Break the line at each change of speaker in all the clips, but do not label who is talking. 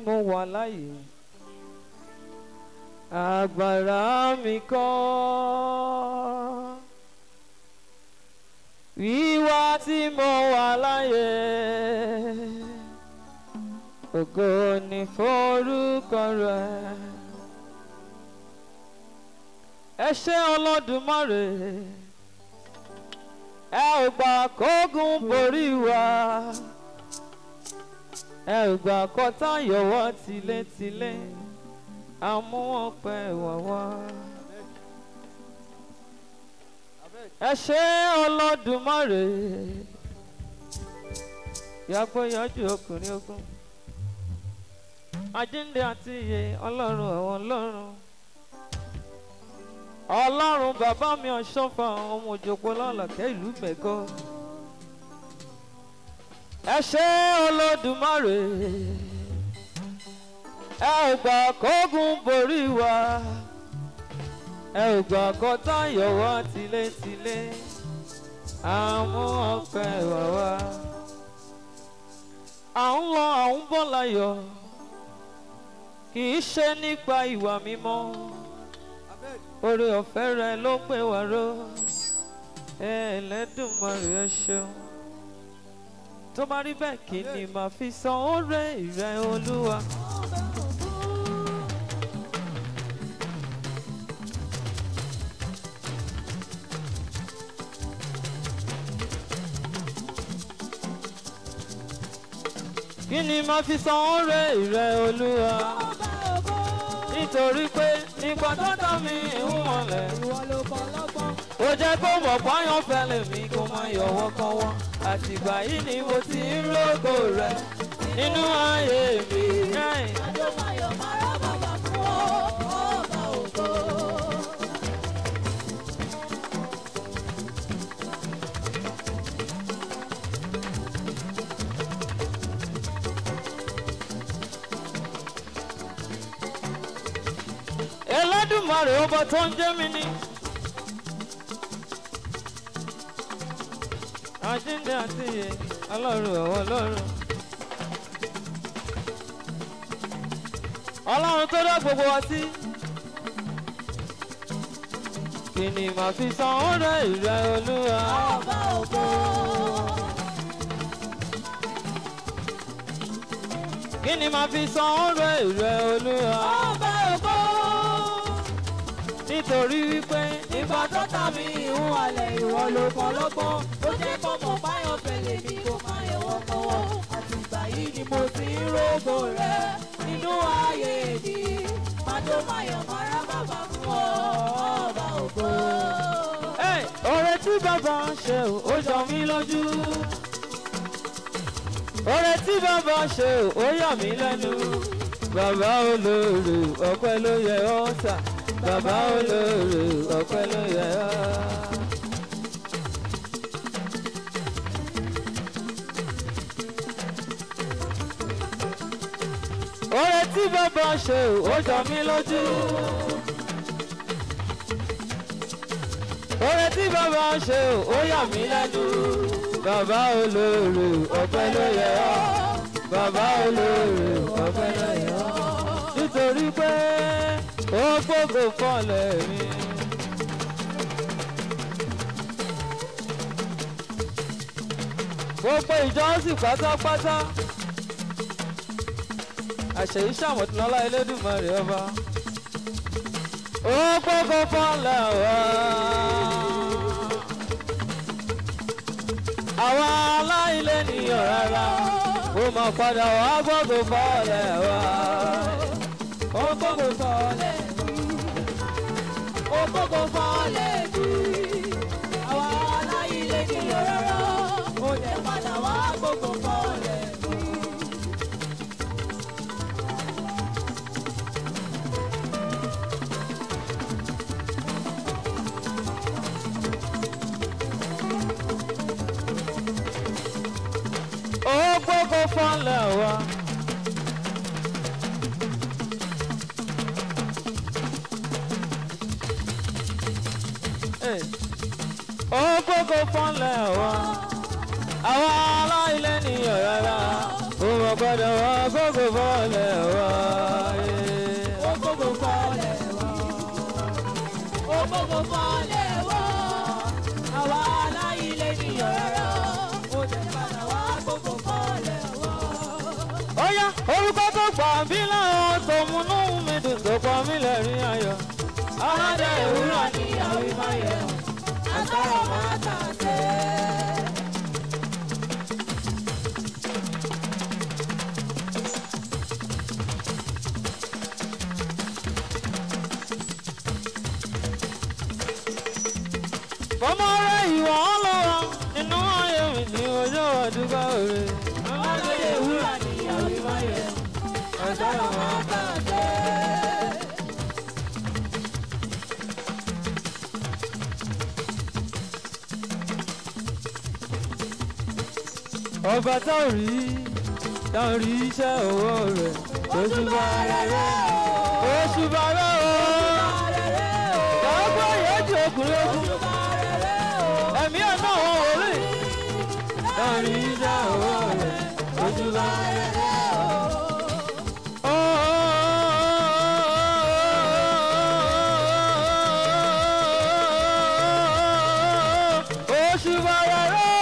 mo wà láyé agbára mi kọ́ wíwá tí mo wà láyé ògo ni forúkọ rẹ ẹ ṣé Olódùmarè ẹ ò gbà kógun borí wa ẹ ò gbà kọtá yọwọ́ tilétilé àmú ọpẹ́ wà wá. ẹ ṣé Olódùmarè yàgbọ́ yọjú ọkùnrin ogun àjíǹde àti ìyè ọlọ́run àwọn ọlọ́run ọlọ́run bàbá mi ọ̀ṣọ́fà ọmọ òjòpó lọ́lọ́kẹ́ ìlú mẹ́gọ́ ẹ ṣé Olódùmarè ẹ ò gbà kógun borí wa ẹ ò gbà kọtá yọwọ́ tilétilé àmú ọpẹ́ wà wá à ń lọ à ń bọ̀ láyọ̀ kì í ṣe nípa ìwà mímọ́ oore ọ̀fẹ́ rẹ ló pè wá ró Ẹlẹ́dùmarè ẹ ṣeun tó bá rí bẹ́ẹ̀ kí ni màá fi san oore rẹ Olúwa. kí ni màá fi san oore rẹ Olúwa nítorí pé nígbà tó dá mi ń wọlé ó jẹ́ kó mọ̀ páyọ̀ fẹ́lẹ̀ mi kó má yọwọ́ kọ́wọ́ àtìgbà yìí ni mo ti ń rògbò rẹ̀ nínú ayé mi. Ẹlẹ́dùmarè ọba tó ń jẹ́ mi ní. àjíǹde àti ìyè ọlọ́run ọ̀wọ́ ọlọ́run. ọlọ́run tó dá gbogbo wa sí. kí ni màá fi san oore ìrẹ olúwa.
ọba ògo.
kí ni màá fi san oore ìrẹ olúwa.
ọba ògo.
nítorí wípé
ìgbà tó tà mí ìhun alẹ̀ ìwọ ló kọ́ lọ́gbọ́n ó jẹ́ kó mọ̀ báyọ̀ fẹ̀lẹ̀ mi kó má yẹ̀wọ́ kọ́wọ́ àtìgbà yìí ni mo ti ń rògbò rẹ nínú ayé mi májò máyọ̀ mára bàbá fún ọ ọba ògo.
Hey, oore tí bàbá ń ṣe ò, ó jọ mí lójú. oore tí bàbá ṣe ò, ó yà mí lẹ́nu. bàbá olóore ọpẹ́ ló yẹ ọ́ sà. bàbá olóore ọpẹ́ ló yẹ ọ́. oore tí bàbá ṣe ò, ó jọ mí lójú. oore tí bàbá ṣe ò, ó yà mí lẹ́nu. bàbá olóore ọpẹ́ ló yẹ ọ́. bàbá olóore ọpẹ́ ló yẹ ọ́. nítorí pé ó gbógo fọlẹ̀ mi. gbogbo ìjọsìn pátápátá àṣeyí ṣàmọ̀tìlọ́lá Elédùmarè ọba ó gbógo fọlẹ̀ wá. àwa aláìlé nìyàn rárá ó máa padà wá gbógo fọlẹ̀ wá. ó gbógo fọlẹ̀
ó gbógo fọ́lẹ̀ mi àwa aláìlé ní rárá ó jẹ́ padà wá gbógo fọ́lẹ̀ mi.
ó gbógo fọlẹ̀ wá. Hey. ó gbógo fọlẹ̀ wá. àwa aláìlé nìyàn rárá ó mọ̀ gbọ́dọ̀ wá gbógo fọlẹ̀ wá. orúkọ tó gbà mí láwọn tó múnú mi dùn tó pa mí lẹ́rìn ayọ̀.
aládé ìwúrọ̀ ni ìyàwó máa yẹ ọ́ àtọ́rọ̀ máa tà sé.
Fọmọ rẹ̀ ìwọ̀ ọlọ́wọ́ inú ayé mi ní ojú àdúgbò rẹ̀.
aládé ìwúrọ̀ ni ìyàwó máa yẹ ọ́ àtọ́rọ̀ máa tà sé.
Ọba tá ò rí tá ò rí iṣẹ́ owó rẹ̀. Oṣù bá rẹ̀ rẹ̀ oṣù bá rẹ̀ o. Ọgbọ́n yẹn ju ọkùnrin ogun. Ẹ̀mí ẹ̀ náà wọ́n wọlé. Tá ò rí iṣẹ́ owó rẹ̀. Oṣù bá rẹ̀ rẹ̀ o. Oṣù bá rẹ̀ rẹ̀ o.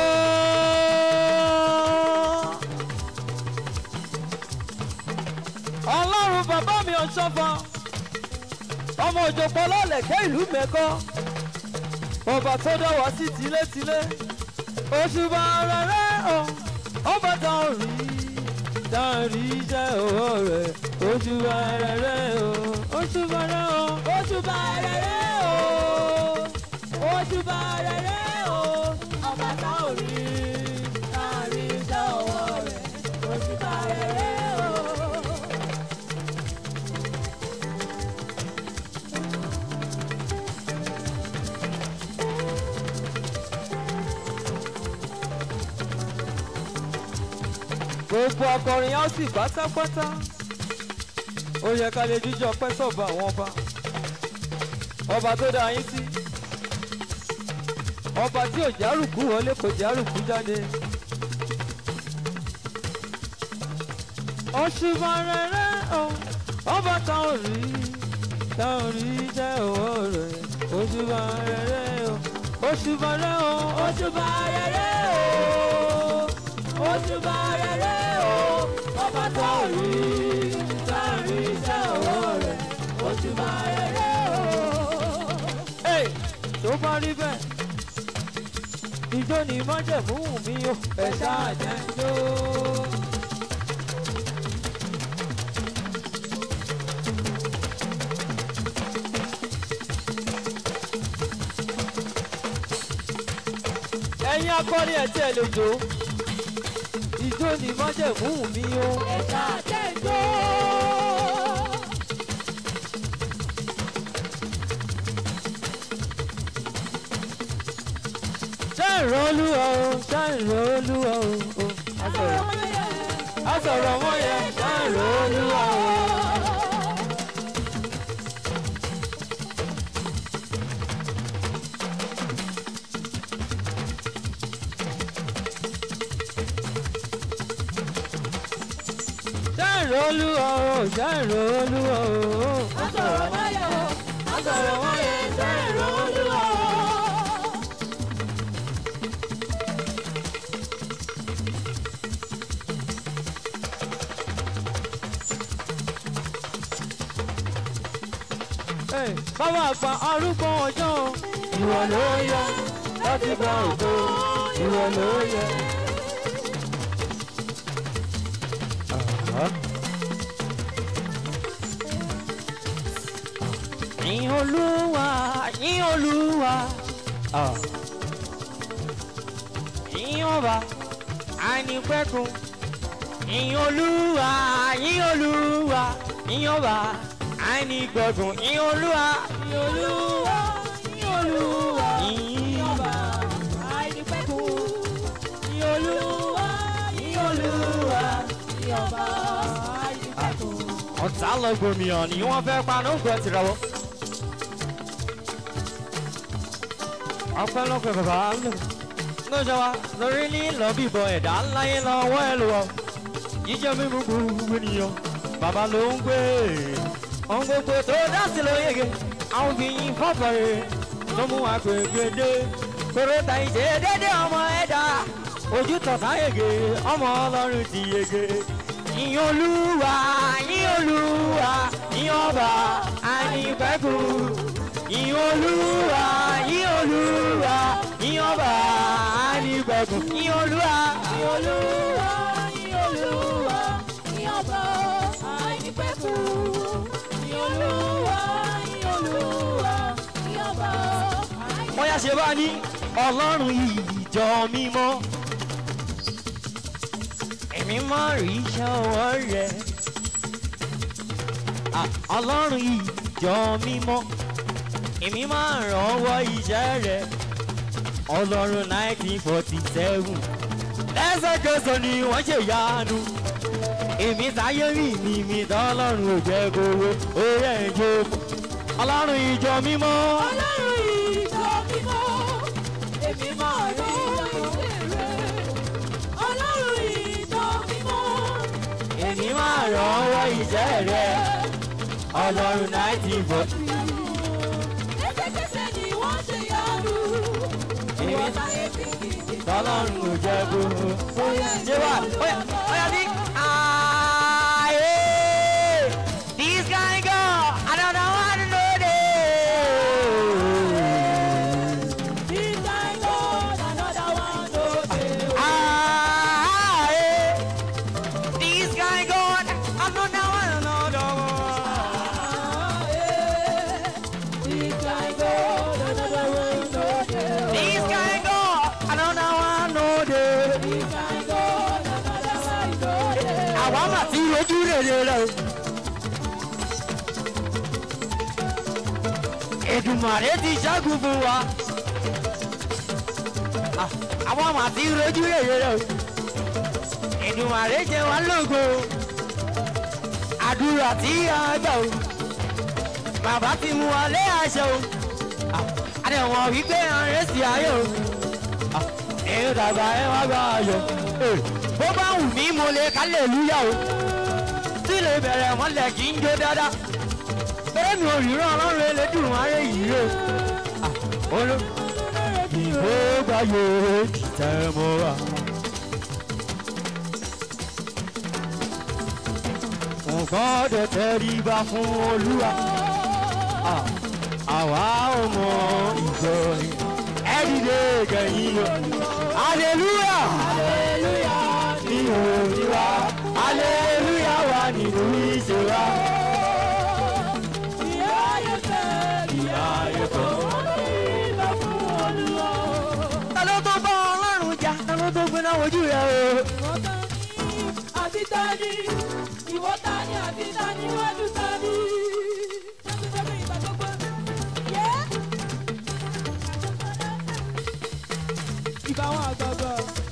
ọlọ́run bàbá mi ọ̀ṣọ́fà ọmọ òjòpọ̀ lọ́lẹ̀kẹ́ ìlú mẹ́kọ́ ọba tó dá wá sí tilétilé òṣùbà rẹ̀ o ọba tá ò rí tá ò rí iṣẹ́ owó rẹ̀ òṣùbà rẹ̀ o òṣùbà rẹ̀ o.
Òṣùbà rere o, òṣùbà rere o, ọba tá ò rí, tá a rí iṣẹ́ ọwọ́ rẹ̀. Òṣùbà rere o.
gbogbo akọrin á sì pátápátá ó yẹ ká lè jíjọ pẹ́ sọ̀bà àwọn ọba ọba tó dá yín sí ọba tí ò járùkú wọlé kò járùkú jáde. òṣùbà rere o ọba tá ò rí tá ò rí jẹ́ owó rẹ̀ òṣùbà rere o òṣùbà rere o
Òṣùbà rere o, òṣùbà rere o, ọba tá ò rí, tá a rí iṣẹ́ ọwọ́ rẹ̀. Òṣùbà rere o.
Hey, tó bá rí bẹ́ẹ̀ ìjọ ni májẹ̀mú mi o ẹ̀ ṣáà jẹ́ ló. ẹ̀yin akọrin ẹ̀ tí ẹ lè jó ìjọ ni májẹ̀mú mi o.
Ẹ̀ka àtẹ̀jọ́.
ṣé ìrọ̀lúwa o ṣé ìrọ̀lúwa o. o.
Àsọ̀rọ̀ wọn yẹ.
a sọ̀rọ̀ wọ́n yẹn ṣé ìrọ̀lúwa o. ṣé ìrọ̀lúwa o ṣé ìrọ̀lúwa o.
Àsọ̀rọ̀ wọn yẹ. Àsọ̀rọ̀ wọn yẹ. Ṣé ìrọ̀ olúwa o?
Hey, bàbá àgbà arúgbó ọjọ́ ìwọ ló yẹ láti gba ògo ìwọ ló yẹ. Yìn olúwa yìn olúwa yìn ọba àìnípẹ̀kun yìn olúwa yìn olúwa yìn ọba àìnígbọ̀gùn yìn olúwa
Ní olúwa, ní olúwa,
yìn
ọba àìnípẹ̀kù. Ní olúwa, ní olúwa, ní ọba àìnípẹ̀kù.
ọ̀tá lọ gbòmìyàn ni wọ́n fẹ́ paná gbọ́ tìrọwọ́. ọpẹ́ lọ́pẹ́ bàbá lò lọ́jọ́ wa lórí ní lọ́bìbọn ẹ̀dá ńláyé lọ́wọ́ ẹ̀ lọ́wọ́ jíjẹ mímú gbogbo ènìyàn bàbá ló ń gbé ohun gbogbo tó dá sí ló yege àwọn obìnrin fọ́fọ́rẹ́ ló mú agbègbè dé kóró ta ìṣe dédé ọmọ ẹ̀dá ojú tọ̀tà yege ọmọ ọlọ́run ti yege ìyìn olúwa ìyìn olúwa ìyìn ọba ànípẹ́kù ìyìn olúwa ìyìn olúwa ìyìn ọba ànípẹ́kù ìyìn olúwa
Ìyìn Olúwa, ìyìn Olúwa, ìyìn ọba àìnípẹ̀kun. Ìyìn Olúwa, ìyìn Olúwa, ìyìn ọba àìnípẹ̀kun.
wọ́n yá ṣe bá ní ọlọ́run ìjọ mímọ́ èmi máa rí iṣẹ́ ọwọ́ rẹ̀ Ah, ọlọ́run ìjọ mímọ́ èmi máa ràn ọwọ́ iṣẹ́ rẹ̀ ọlọ́run nineteen forty seven lẹ́sẹ̀kẹsẹ̀ ni wọ́n ṣe yanu èmi táyé mi ni mi tọ́lọ́run ò jẹ́ kówó ó yẹ ìjọ ọlọ́run ìjọ mímọ́.
Ọlọ́run ìjọ mímọ́, èmi máa rí ìṣe rẹ̀. Ọlọ́run ìjọ mímọ́,
èmi máa ràn ọwọ́ iṣẹ́ rẹ̀ ọlọ́run nineteen forty.
lẹ́sẹ̀kẹsẹ̀ ni wọ́n ṣe yanu. Ìwọ táyé fi kìkì
tọ́lọ́run ò jẹ́ gbogbo. ṣé wà óyá óyá bí. ayé this guy go i don't know how to know this.
This kind God, another one no dey.
ayé this guy go i don't know how to know
This kind God, another one no dey.
this guy go i don't know how to know this.
This kind God, another one no dey.
àwa mà ti rojú rere rẹ o. Èdùmàrè ti ṣẹ́gun fún wa. À, àwa mà ti rojú rere rẹ o. Èdùmàrè jẹ wá lógo. Àdúrà tí a gbà o. Bàbá ti mú wa lé àṣẹ o. À, Àdẹ̀wọ̀n wípé àárẹ̀ sí ayé o. À, Èrò dàgbà ẹ wá gbà ayọ̀. Ee, Bó bá wù mí mo lè kálẹ̀ lúyà o. Tí lè bẹ̀rẹ̀ mọ́lẹ̀ kí n jó dáadáa. Bẹ́ẹ̀ mi ò ríran ọlọ́run elédùn aré yìí o. À, olú ìbò gbà yóò tẹ̀ mọ́ wa. Nǹkan dẹ̀ tẹríba fún olúwa. À, Àwa ò mọ ìjọ yìí. Ẹ dìde kẹ̀yìn o. Hallelujah!
Hallelujah.
ní òní wa aleluya wa nínú ìṣe wa.
Ìyá ayé fẹ́, ìyá ayé fẹ́. Wọ́n ní ìbá fún Olúwa.
ta ló tó bá ọlọ́run jà ta ló tó gbéná wojú rẹ o.
Ìwọ ta ni àti ta ni? Ìwọ ta ni àti ta ni? Wájú ta ni? Jésù fẹ́ mi ìgbà gbogbo. Yẹ́. Ìbá wọn àgbààgbà.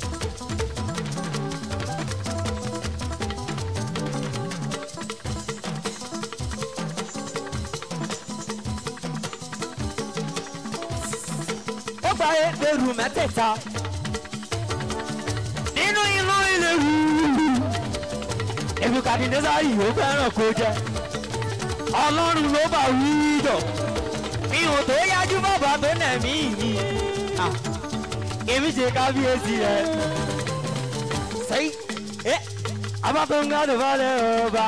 ó gba ẹgbẹ̀rù mẹ́tẹ̀ẹ̀ta nínú inú ilé wù. ebukadinesa yìí ó fẹ́ràn kó jẹ ọlọ́run ló bá wí jọ mi ò tó yájú bàbá tó nà mí mi. Ah, èmi ṣe kábíyèsí rẹ. sẹ́yìn ẹ́ abátọ́ngàdọ̀ balẹ̀ ọba.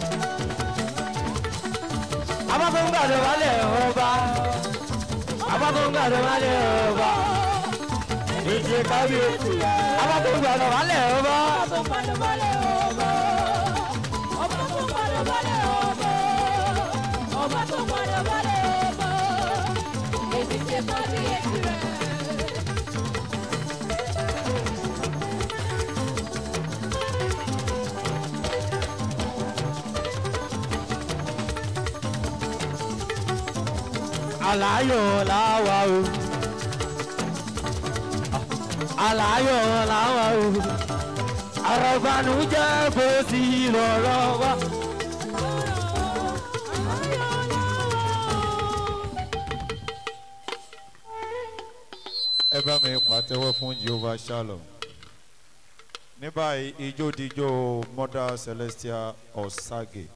abátọ́ngàdọ̀ balẹ̀ ọba. abátọ́ngàdọ̀ balẹ̀ ọba. èmi ṣe kábíyèsí rẹ. abátọ́ngàdọ̀ balẹ̀ ọba.
Ọba tó padà balẹ̀ ọba. Ọba tó padà balẹ̀ ọba. Ọba tó padà balẹ̀ ọba. Èmi ṣe kábíyèsí rẹ̀.
aláyọ̀ làwa o. aláyọ̀ làwa o. àrọ̀bánújẹ́ kò sí lọ́rọ̀ wa.
ẹ bá mi pàtẹ́wọ́ fún jehovah shalom ní báyìí ijó dijó mother celestia osage